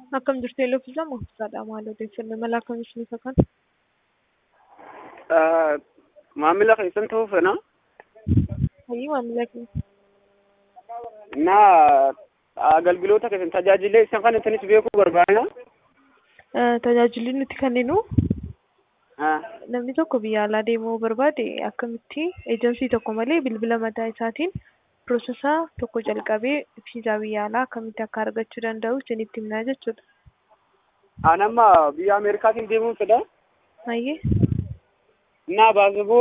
Akkam jirtu Elooffisaa Mahfuuzaadha. Maal odeeffannoo mala akkamiis ni fakkaan? maamila keessan ta'uu fena Hayyii maamila keenya. እና agalgiloota keessan tajaajila isan kana isinis beekuu barbaada. Tajaajilli nuti kenninu namni tokko biyya alaa deemuu barbaade akkamitti eejensii tokko malee bilbila mataa isaatiin piroosesaa tokko jalqabee viizaa biyya alaa akkamitti akka argachuu danda'u isinitti himnaa jechuudha. An amma biyya Ameerikaatiin deemuun fedha. Hayyee. እና ባስቦ